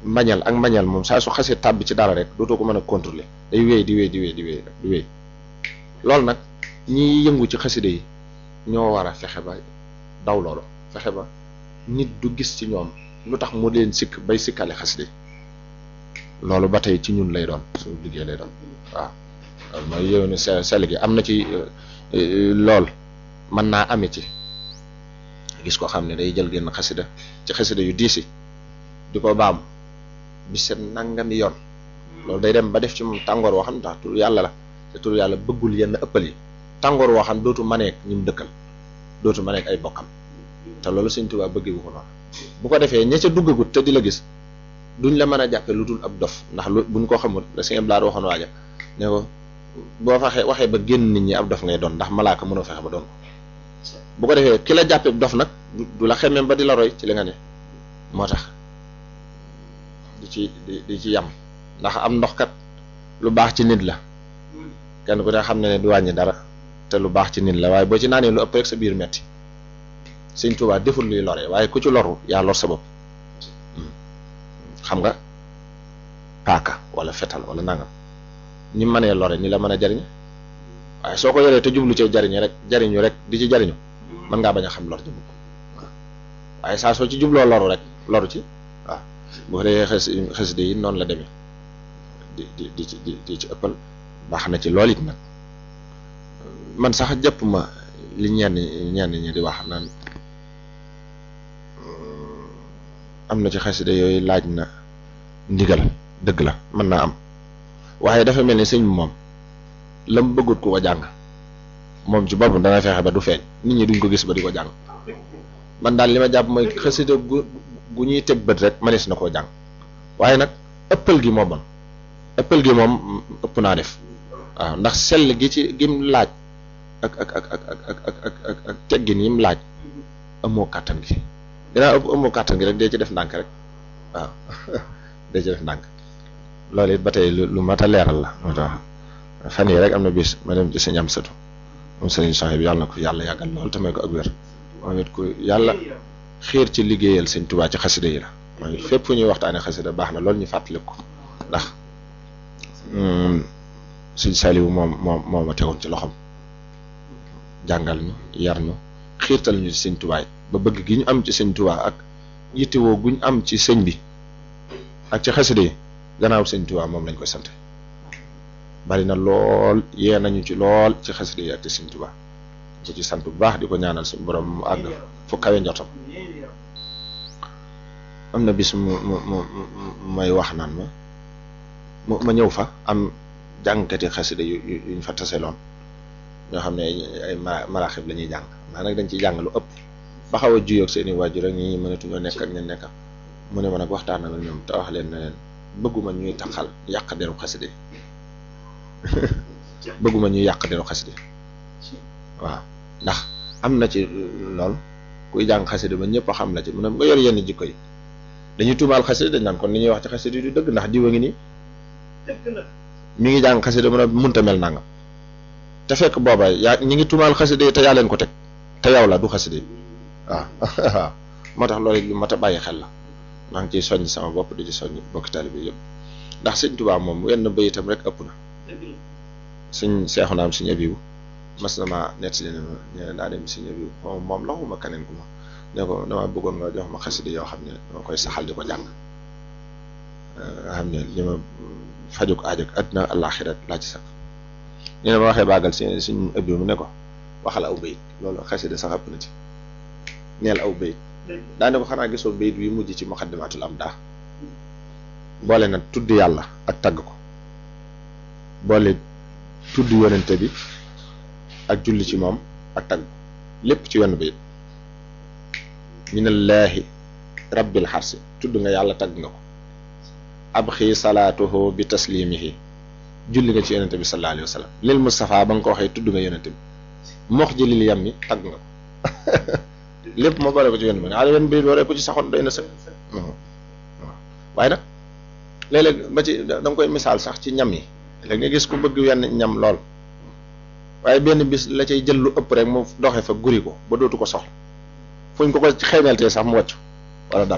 mbañal ak mbañal moom saa su xasee tàbbi ci dara rek dootoo ko mën a contrôler day wéy di wéy di wéy di wéy di wéy loolu nag ñiy yëngu ci xaside yi ñoo war a fexe ba daw loolu fexe ba nit du gis ci ñoom lu tax mu leen sikk bay sikkale xaside loolu ba tey ci ñun lay doon suñu liggéey lay doon waaw loolu mooy yow ne sell gi am na ci lool mën naa ame ci gis ko xam ne day jël génn xasida ci xasida yu diisi di ko baam bi seen nangami yoon loolu day dem ba def ci moom tàngoor woo xam ne tax tur yàlla la te tur yàlla bëggul yenn ëppal yi tàngoor woo xam dootu maneek ñi mu dëkkal dootu maneek ay bokkam te loolu Sëñ Tuubaa bëggee bu ko noonu bu ko defee ña ca duggagut te di la gis duñ la mën a jàppe lu dul ab dof ndax lu buñ ko xamul la Sëñ Blaar waxoon waaja ne ko boo faxee waxee ba génn nit ñi ab dof ngay doon ndax malaaka mënoo fexe ba doon bu ko defee ki la jàppe dof nag du la xemmeem ba di la roy ci li nga ne moo tax di ci di di ci yam ndax am ndox kat lu baax ci nit la kenn ku ne xam ne ne du wàññi dara te lu baax ci nit la waaye boo ci naanee lu ëpp rek sa biir metti Sëñ Tuubaa deful luy lore waaye ku ci loru yaa lor sa bopp xam nga paaka wala fetal wala nangam ñi mënee lore ni la mën a jariñ waaye soo ko yoree te jublu ci jariñu rek jariñu rek di ci jariñu mën ngaa bañ a xam lor ji mukk waaw waaye saa soo ci jubloo loru rek loru ci waaw bu ko defee xes xasida yi noonu la demee di di di ci di ci ëppal baax na ci lool it nag man sax jàpp ma li ñenn ñenn ñi di wax naan am na ci xasida yooyu laaj na ndigal dëgg la mën naa am waaye dafa mel ni sëñ bi moom lam bëggut ku ko jàng moom ci boppam dana fexe ba du feeñ nit ñi duñ ko gis ba di ko jàng man daal li ma jàpp mooy xasida gu gu ñuy teg bët rek manees na koo jàng waaye nag ëppal gi moo bon ëppal gi moom ëpp naa def waaw ndax sell gi ci gim laaj ak ak ak ak ak ak ak ak ak teggin yim laaj amoo kàttan gi dinaa ëpp amoo kàttan gi rek dee ci def ndànk rek waaw dee ci def ndànk loolu it ba tey lu mat a leeral la moo tax fan yi rek am na bis ma dem ci sëñ am sëtu moom sëriñ Soxna bi yàlla na ko yàlla yàggal lool te may ko ak wér moom it ku yàlla xiir ci liggéeyal sëñ Tuubaa ci xasida yi la moom it fépp fu ñuy waxtaanee xasida baax na loolu ñu fàttaliku ko ndax sëñ Saliou moom moom moo ma tegoon ci loxoom jàngal ñu yar ñu xiirtal ñu ci sëñ Tuubaa ba bëgg gi ñu am ci sëñ Tuubaa ak yittewoo guñ am ci sëñ bi ak ci xasida yi gannaaw sëñ Tuubaa moom lañ koy sant bari na lool yee nañu ci lool ci xasida yi ak ci sëñ Tuubaa ko ci sant bu baax di ko ñaanal suñu borom mu àgg fu kawe njortam am na bis mu mu mu may wax naan ma mu ma ñëw fa am jàngkati xasida yu yuñ fa taseloon ñoo xam ne ay maraaxib la ñuy jàng maa nag dañ ciy jàng lu ëpp ba xaw a juyoog seeni waajur rek ñi mënatuñoo nekk ak ñen nekka mu ne ma nag waxtaan ak ñoom te wax leen ne leen bëgguma ñuy taxal yàq deru xasida bëgguma ñuy yàq deru xasida waaw ndax am na ci lool kuy jàng xasida ba ñëpp a xam la ci mu ne nga yor yenn jikko yi dañuy tuumaal xasida dañ naan kon li ñuy wax ci xasida du dëgg ndax diwa ngi nii mi ngi jàng xasida mu ne munta mel nangam te fekk booba yaa ñi ngi tuumaal xasida yi te yaa leen ko teg te yow la du xasida yi waaw waaw moo tax loolu lu mat a bàyyi xel la maa ngi ciy soññ sama bopp di ci soññ bokki taalibe yëpp ndax sëñ Tuubaa moom wenn bayitam rek ëpp na sëñ seexu naam sëñ abibu mas na ma nett si ne ne daa dem sëñ abibu moom moom la xuma keneen ku ma ne ko dama bëggoon nga jox ma xasida yoo xam ne dama koy saxal di ko jàng nga xam ne li ma fajuk aajog àddina àllaaxira laa ci sax ñu ne ma waxee bàggal si suñ abibu mu ne ko waxal aw bayit loolu xasida sax ëpp na ci neel aw bayit daane ko xanaa gisoo bayit wi mujj ci muqaddimatul am daa boole na tudd yàlla ak tagg ko boole tudd yonente bi ak julli ci moom ak tagg lépp ci wenn bayit minallaahi rabbil xarsi tudd nga yàlla tagg nga ko ab xii salaatuhu bi taslimihi julli nga ci yonente bi sallallahu alayhi wa sallam lil Mustafa ba nga ko waxee tudd nga yonente bi mox ji lil yam mi tagg nga ko lépp ma boole ko ci wenn bi xale wenn bayit waree ko ci saxoon doy na sëkk waaye nag léeg-léeg ba ci da nga koy misaal sax ci ñam yi léegi nga gis ku bëgg wenn ñam lool waaye benn bis la cay jël lu ëpp rek mu doxe fa guri ko ba dootu ko soxla fuñ ko ko xeeñaltee sax mu wàcc wala dara